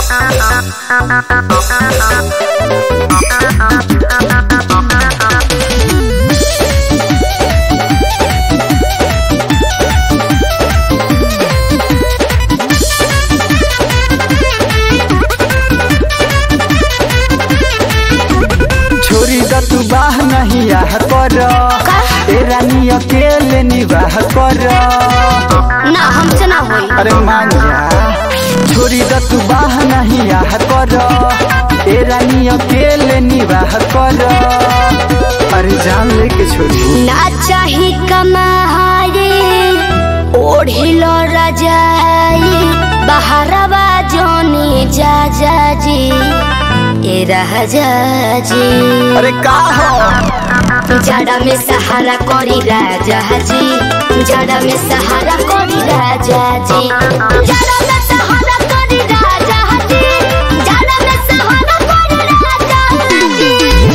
छोरी द तू बाह नहीं आह कर तेरा नी अकेले निवाह कर ना हमसे ना होई अरे मान जा छोरी द तू बाह नहीं आह कर तेरा नी अकेले निवाह कर अरे जान लेके छोरी ना चाही कमाहारी ओढ़िलो रजाई बहरवा जोनी जा जा जी ए राजा जी अरे का हो जाड़ा में सहारा करी राजा जी जाड़ा में सहारा करी राजा जी जाड़ा में सहारा करी राजा जी जाड़ा में सहारा करी राजा जी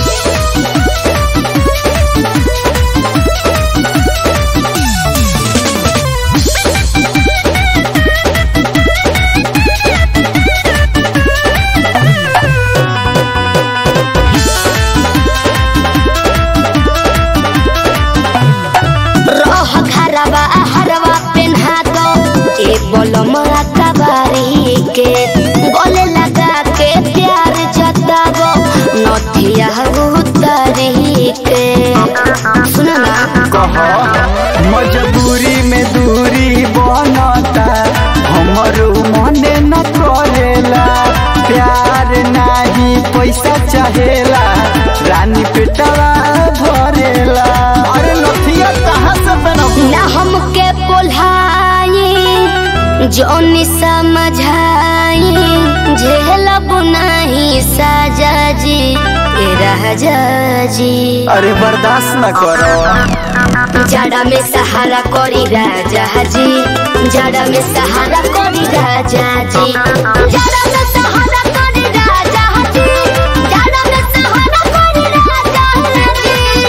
रह घरवा हरवा पेन्हा दो ए बोलम कबारी के गले लगा के प्यार जतावो नथिया उतरी के सुनो ना कह मजबूरी में दूरी बनता हमरो मने न करेला प्यार नाही पैसा चाहेला रानी पेटवा भरेला अरे लथिया कहाँ से बनबू ना हमके पोल्हाई जोनी समझाई झेलब नहीं साजा जी ए राजा जी अरे बर्दाश्त न करो जाड़ा में सहारा करी राजा जी जाड़ा में सहारा करी राजा जी जाड़ा में सहारा करी राजा जी जाड़ा में सहारा करी राजा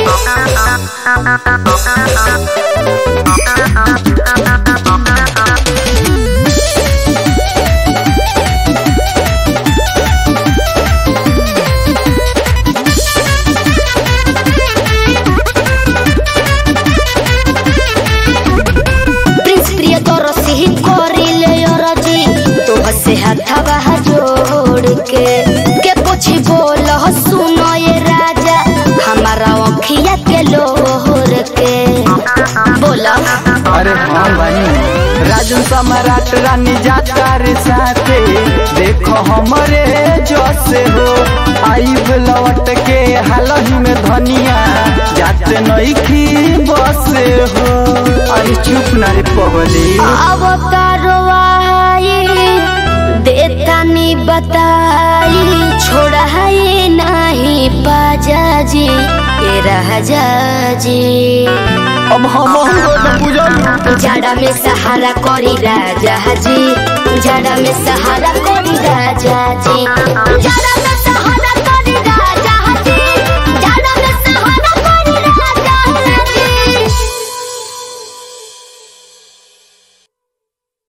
प्रिंस प्रिय तोर सिही करी ले जी तो हसे हथवा जोड़ के के कुछ बोल सुनो ये राजा हमारा अखिया के लोहर के बोला अरे हाँ बनी राजन सम्राट रानी जाता रे साथे देखो हमरे जैसे हो आईब लौट के हालही में धनिया जाते नईखी बसे हो अरे चुप ना रे पगली अवतारो आई देतानी बताई छोड़ाई नहीं बाजा जी ए राजा जी अब हम बुझल जाड़ा में सहारा करी राजा जी जाड़ा में सहारा करी राजा जी